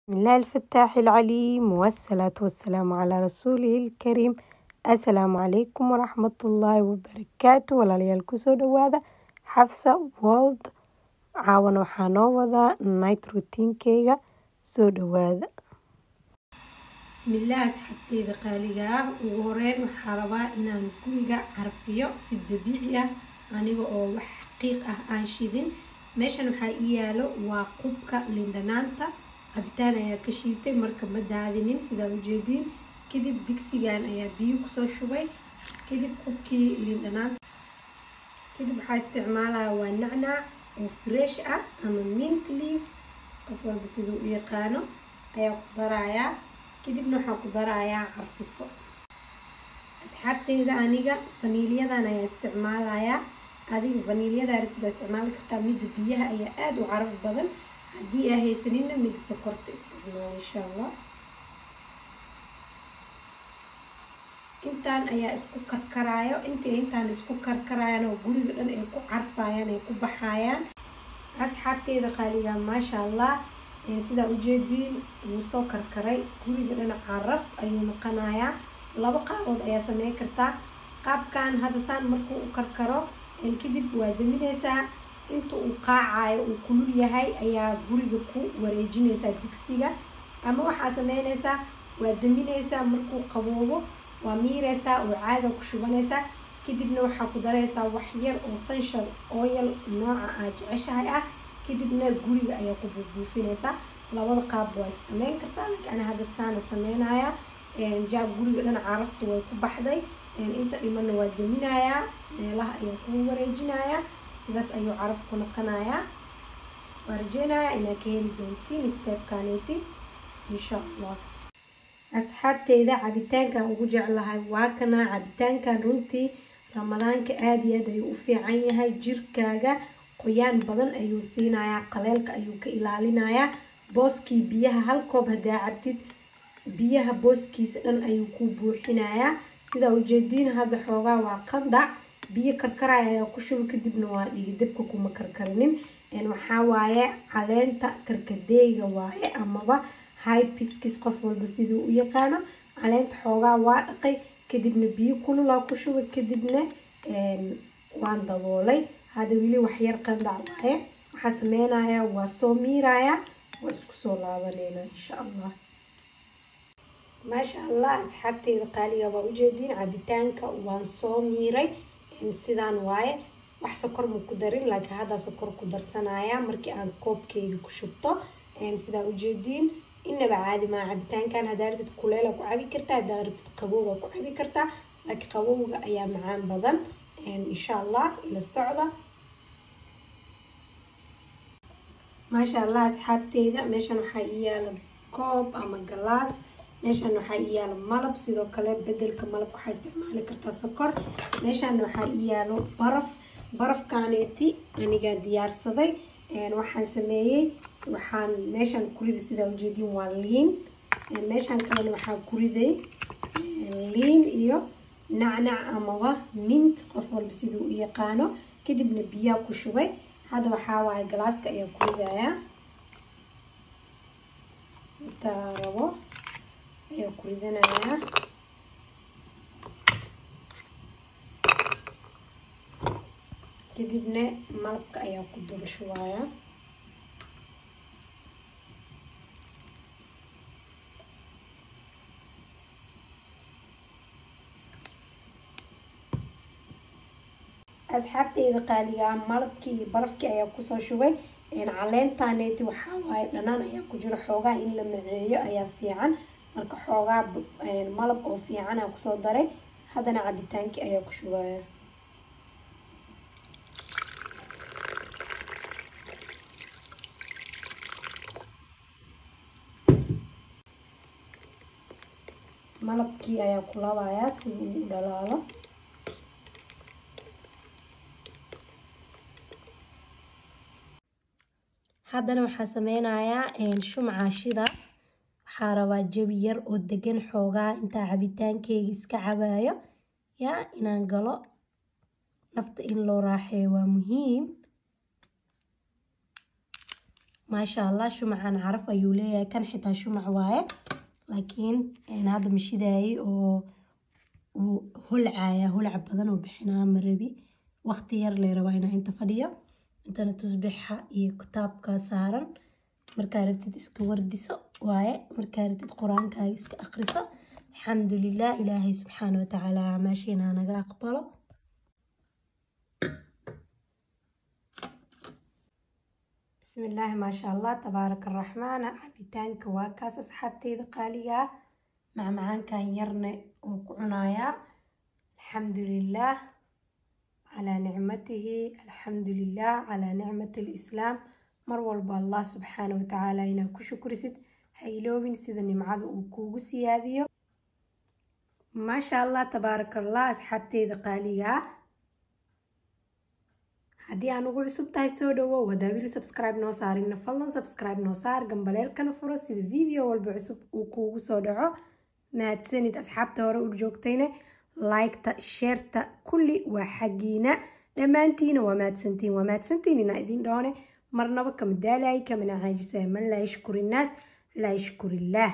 بسم الله الفتاح العليم والصلاة والسلام على رسوله الكريم السلام عليكم ورحمة الله وبركاته walaalyaal kusoo dhawaada xafsa world caawan waxaa noo wadaa night routinkeyga soo dhawaada bismillaah asxaabteyda qaaliga ah ugu horeyn waxaa rabaa inaan guriga carfiyo si dabiici ah aniga oo wax xaqiiq ah aan shidin meeshan waxaa ii yaalo waa qubka lindhanaanta cabitaan ayaa ka shiitay marka ma daadinin sidaa ujeediin kadib digsigan ayaa biyo kusoo shubay kadib qubkii lindhanaanta kadib waxaa isticmaalaya waa nacnac oo fresh ah ama mint leaf qof walba siduu u yaqaano ayaa ku darayaa kadibna waxaan ku darayaa carfiso asxaabteyda aniga faniilyadan ayaa isticmaalayaa adiga faniilyada arabtida isticmaali kartaa midda biyaha ayaa aada u caraf badan haddii aa haysanina midda sokorta isticmaal insha allah intaan ayaa isku karkaraayo inta intaan isku karkaraayan oo guriga dhan ay ku carfayaan ay ku baxayaan asxaabteyda qaaliga maasha allah sidaa ujeediin wuu soo karkaray guriga dhan caraf ayuu noqonayaa laba qaabood ayaa sameyn kartaa qaabkan hadda saan markuu u karkaro kadib waa daminaysaa inta uu qaacayo uu kulul yahay ayaa guriga ku wareejinaysaa digsiga ama waxaa sameynaysaa waa daminaysaa markuu qaboobo waa miiraysaa oo caada ku shubanaysaa kadibna waxaa ku daraysaa wax yar oo sanshal oyal nooca aad jeceshahay ah kadibna guriga ayaa ku buubuufinaysaa labada qaab waa sameyn kartaa laakiin ana hadda saana sameynaya jaab guriga dhan carafta way ku baxday inta dhimana waa daminayaa meelaha ayaa ku wareejinayaa sidaas ayuu caraf ku noqonayaa waa rajeynayaa inaad ka heli doontiin steebkaneeti insha allah asxaabteyda cabitaankan ugu jeclahay waa kana cabitaankan runtii ramadaanka aada iyo aad ayuu u fiican yahay jirkaaga qoyaan badan ayuu siinayaa qaleelka ayuu ka ilaalinayaa booskii biyaha hal koob haddaa cabtid biyaha booskiisa dhan ayuu ku buuxinayaa sidaa ujeediin hadda xoogaa waa qandac biyo karkaraya ayaa ku shuba kadibna waa dhigi dabka kuma karkarinin waxaa waaye caleenta karkadeeyga waaye amaba hypiskis qof walba siduu u yaqaano caleenta xoogaa waa dhaqay kadibna biyo kululaa ku shubay kadibna waan daboolay hadda weli waxyar qandac waaye waxaa sameynaya waa soo miiraya waa isku soo laabaneyna insha allah maasha allah asxaabteyda qaaliga waa ujeediin cabitaanka waan soo miiray sidaan waaye wax sokor ma ku darin laakiin haddaa sokor ku darsanaya markii aan koobkeyga ku shubto sidaa ujeediin inaba caadi maa cabitaankan haddaa rabtid kuleela ku cabi kartaa haddaa rabtid qabowga ku cabi kartaa laakiin qabowga ayaa macaan badan insha allah ila socda maasha allah asxaabteyda meeshan waxaa ii yaala koob ama galaas meeshan waxaa ii yaalo malab sidoo kale bedelka malabka waxaa isticmaali kartaa sokor meeshan waxaa ii yaalo baraf barafkaneeti anigaa diyaarsaday waxaan sameeyey waxaan meeshan kurida sidaa ujeediin waa liin meeshan kalena waxaa kuriday liin iyo nacnac amaba mint qof walba siduu u yaqaano kadibna biyaa ku shubay hadda waxaa waaye galaaska ayaa kuridayaa intaa rabo ayaa ku ridanayaa kadibna malabka ayaa ku daba shubayaa asxaabteyda qaaligaa malabkii iyo barafkii ayaa kusoo shubay caleentaneeti waxaa waaye dhanaan ayaa ku jiro xoogaa in la maceeyo ayaa fiican marka xoogaa malab oo fiican aa kusoo daray haddana cabitaankii ayaa ku shubaya malabkii ayaa ku labayaa si uu u dhalaalo haddana waxaa sameynayaa shumca shida waxaa rabaa jabi yar oo degan xoogaa intaa cabitaankeyga iska cabayo yaa inaan galo nafta in loo raaxeeyo waa muhiim maasha allah shumacan caraf ayuu leeyahay kan xitaa shumac waaye laakiin hadda mashidaayay oo uu holcaya holc badan oo bixinaa marabi waqti yar lay rabaa inaa inta fadhiyo intana tusbixa iyo kitaabka saaran markaa rabtid iska wardiso waaye markaa rabtid qur-aankaaga iska aqriso alxamdulilah ilaahay subxaana watacaala acmaasheena naga aqbalo bismillaahi maasha allah tabaaraka araxmaan cabitaanka waa kaas asxaabteyda qaaligaa macmacaankan yarne oo ku cunayaa alxamdulilah calaa nicmatihi alxamdulilah calaa nicmati alislaam mar walba allah subxaana watacaala inaa ku shukrisid ha iloobin sida nimcada uu kuugu siyaadiyo maasha allah tabaaraka allah asxaabteyda qaaligaa haddii aan ugu cusub tahay soo dhawow haddaa wili subscribe noo saarina fadlan subscribe noo saar gambaleelkana furo sida video walba cusub uu kuugu soo dhaco mahadsanid asxaabta hore u joogtayne liketa sheerta kulli waa xaggiina dhammaantiina waa mahadsantiin waa mahadsantiin inaa idin dhoone marnaba kama daalay kamana caajisaya man laa yashkuri innaas laa yashkurillaah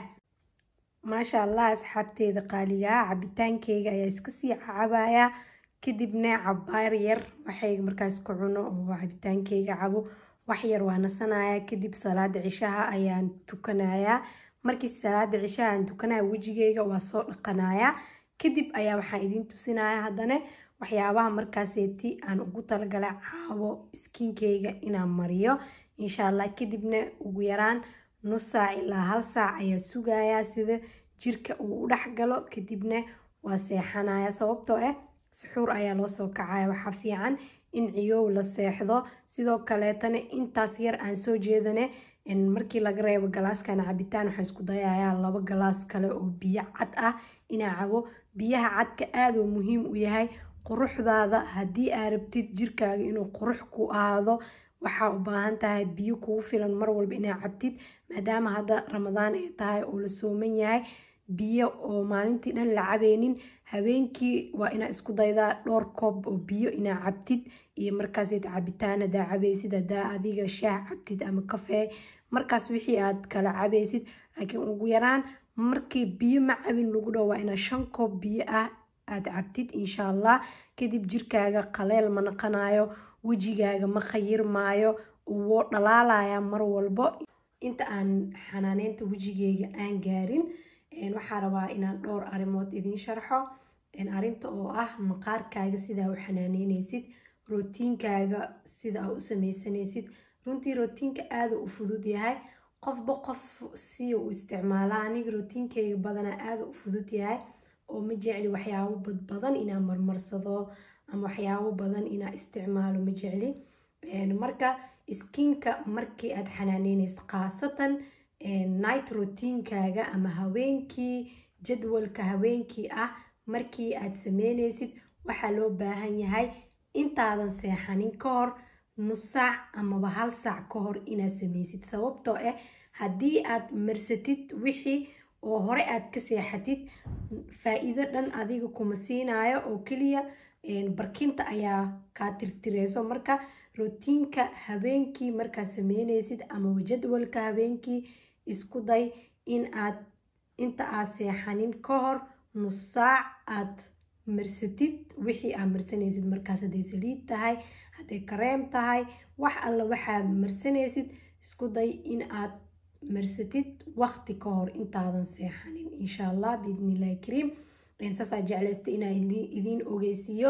maasha allah asxaabteeda qaaligaa cabitaankeyga ayaa iska sii cacabayaa kadibna cabaar yar waxay markaas ku cuno oo cabitaankeyga cabo wax yar waa nasanaya kadib salaada cishaha ayaan tukanayaa markii salaada cishaha aan tukanaya wejigeyga waa soo dhaqanayaa kadib ayaa waxaan idiin tusinaya haddana waxyaabaha markaaseeti aan ugu talagala caabo iskiinkeyga inaan mariyo insha allah kadibna ugu yaraan nus saac ilaa hal saac ayaa sugayaa sida jirka uu u dhex galo kadibna waa seexanaya sababtoo ah suxuur ayaa loo soo kacaya waxaa fiican in ciyow la seexdo sidoo kaleetana intaas yar aan soo jeedane markii laga reebo galaaskan cabitaan waxaan isku dayayaa laba galaas kale oo biyo cad ah inaa cabo biyaha cadka aaduu muhiim u yahay quruxdaada haddii aa rabtid jirkaaga inuu qurux ku ahaado waxaa u baahan tahay biyo kugu filan mar walba inaa cabtid maadaama hadda ramadaan ay tahay oo la sooman yahay biyo oo maalintii dhan la cabeynin habeenkii waa inaa isku daydaa dhowr koob oo biyo inaa cabtid iyo markaaseed cabitaan hadaa cabeysid hadaa adiga shaah cabtid ama kafee markaas wixii aad kala cabeysid laakiin ugu yaraan markii biyo ma cabin lagu dhaho waa inaa shan koob biyo ah aad cabtid insha allah kadib jirkaaga qaleel ma naqanayo wejigaaga ma khayirmaayo woo dhalaalaya mar walbo inta aan xanaaneynta wejigeyga aan gaarin waxaa rabaa inaan dhowr arrimood idiin sharxo arrinta oo ah maqaarkaaga sidaa u xanaaneyneysid rootiinkaaga sida u sameysanaysid runtii rootiinka aada u fudud yahay qofba qof si u isticmaala aniga rootiinkeyga badanaa aada u fudud yahay oo ma jecli waxyaabo badbadan inaa marmarsado ama waxyaabo badan inaa isticmaalo ma jecli marka iskiinka markii aad xanaaneyneysid khaasatan night routiinkaaga ama haweenkii jadwalka haweenkii ah markii aad sameyneysid waxaa loo baahan yahay intaadan seexanin ka hor nus saac amaba hal saac ka hor inaad sameysid sababtoo ah haddii aad marsatid wixii oo hore aad ka seexatid faa-iido dhan adiga kuma siinayo oo keliya barkinta ayaa kaa tirtireyso marka rootiinka habeenkii markaad sameyneysid amaba jadwalka habeenkii isku day in aad inta aad seexanin ka hor nus saac aad marsatid wixii aad marsanaysid markaas hadday saliid tahay hadday kareem tahay wax alla waxaad marsanaysid isku day in aad marsatid waqti ka hor intaadan seexanin insha allah biidnillahi kariim saasaa jeclaysta inaan idiin ogeysiiyo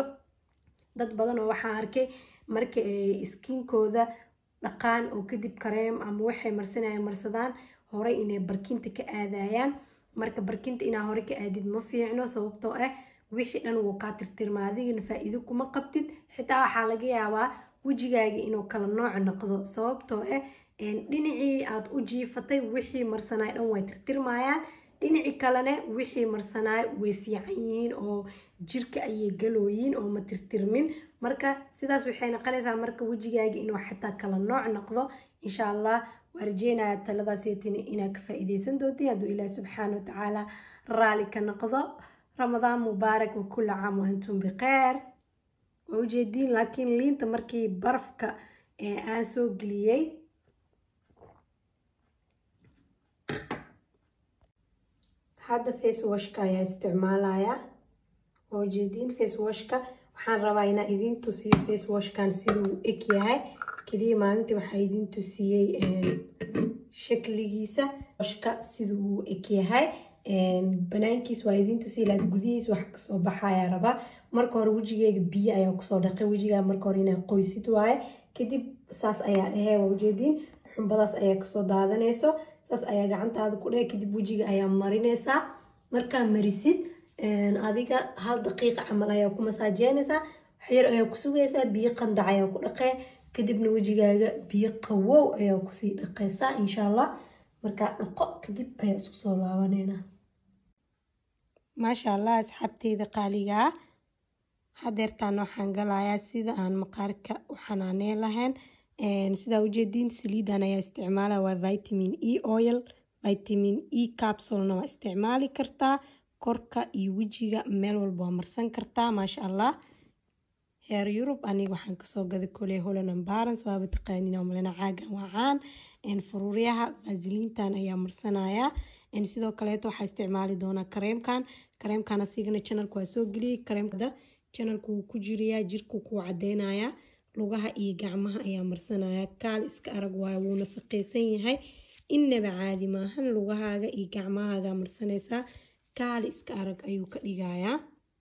dad badan oo waxaan arkay marka ay iskiinkooda dhaqaan oo kadib kareem ama waxay marsanayaan marsadaan horey inay barkinta ka aadayaan marka barkinta inaa hore ka aadid ma fiicno sababtoo ah wixii dhan wuu kaa tirtirma adigana faa-iido kuma qabtid xitaa waxaa laga yaabaa wejigaaga inuu kala nooc noqdo sababtoo ah dhinacii aad u jiifatay wixii marsanaay dhan way tirtirmayaan dhinaci kalena wixii marsanaay way fiican yihiin oo jirka ayay galooyiin oo ma tirtirmin marka sidaas waxay noqonaysaa marka wejigaaga inuu xataa kala nooc noqdo insha allah waa rajeynaya taladaaseytina inaad ka faa-iideysan doontiin hadduu ilaah subxaana watacaala raali ka noqdo ramadaan mubaarak wa kulla caam wa antum bikheer waa ujeediin laakiin liinta markii barafka aan soo geliyey hadda face washka ayaa isticmaalayaa oo jeediin face washka waxaan rabaa inaa idin tusiyo face washkan siduu eg yahay keliya maalintii waxaa idin tusiyey shakligiisa washka siduu eg yahay banaankiis waa idin tusiya laakiin gudihiis wax kasoo baxayaa rabaa marka hore wejigeyga biyo ayaa kusoo dhaqay wejigaa marka hore inaa qoysid waaye kadib saas ayaa dhehee waa ujeediin xumbadaas ayaa kasoo daadanayso saas ayaa gacantaada ku dheh kadib wejiga ayaa marinaysaa markaa marisid adiga hal daqiiqa camal ayaa ku masaajeynaysaa waxyar ayaa ku sugaysaa biyo qandac ayaa ku dhaqee kadibna wejigaaga biyo qawow ayaa kusii dhaqaysaa insha allah markaa dhaqo kadib ayaa isku soo laabaneynaa maasha allah asxaabteyda qaaligaa hadeertaan waxaan galayaa sida aan maqaarka u xanaaneen lahayn sidaa ujeediin saliidan ayaa isticmaala waa vitamin e oil vitamin e capsulena waa isticmaali kartaa korka iyo wejiga meel walba waa marsan kartaa maasha allah heer yurub aniga waxaan kasoo gaday koley holland ambarans waaba taqaanin malena caagan wacaan faruuryaha vasiliintan ayaa marsanayaa sidoo kaleeto waxaa isticmaali doonaa kareemkan kareemkan asigana janalka waa soo geliyey kareemkada janalku wuu ku jirayaa jirku kuu cadeynayaa lugaha iyo gacmaha ayaa marsanaya kaal iska arag waayo wuu nafaqeysan yahay innaba caadi maahan lugahaaga iyo gacmahaaga marsanaysaa kaal iska arag ayuu ka dhigayaa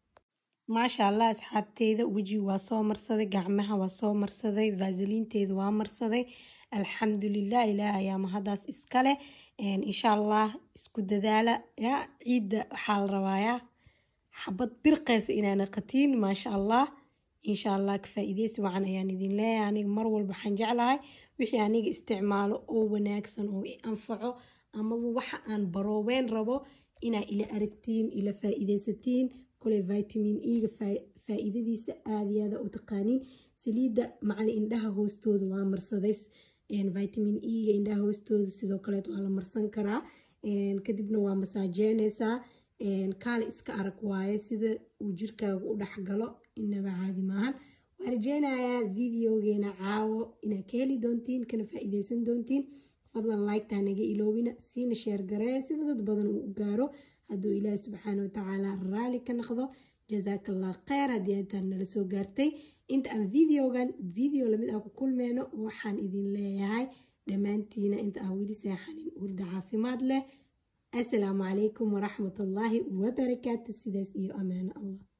maasha allah asxaabteyda wejiga waa soo marsaday gacmaha waa soo marsaday vaasiliinteeda waa marsaday alxamdulilah ilaah ayaa mahadaas iskale insha allah isku dadaala ya ciidda waxaa la rabaayaa xabad birqeysa inaana qatiin maasha allah insha allah ka faa-ideysi wacan ayaan idin leeyahay aniga mar walba waxaan jeclahay wixii aniga isticmaalo oo wanaagsan oo i anfaco amaba waxa aan baroobeyn rabo inaa ila aragtiin ila faa-ideysatiin koley vitamin e-ga faa-iidadiisa aada iyo aada u taqaaniin saliidda macali indhaha hoostooda waa marsaday vitamin e-ga indhaha hoostooda sidoo kaleet waa la marsan karaa kadibna waa masaajeyneysaa kaale iska arag waaye sida uu jirkaaga u dhexgalo inaba caadi maahan waa rajeynayaa videogeena caawo inaad ka heli doontiin kana faa-ideysan doontiin fadlan like-taa naga iloobina siina sheer gareeya sida dad badan uu u gaaro hadduu ilaahi subxaana watacaala raali ka noqdo jazaaka allah kheyr haddii intaan nala soo gaartay inta aan videogan video lamid ah ku kulmeyno waxaan idin leeyahay dhammaantiina inta aan weli seexanin hurda caafimaad leh asalaamu calaykum waraxmatullaahi wabarakaatu sidaas iyo amaano allah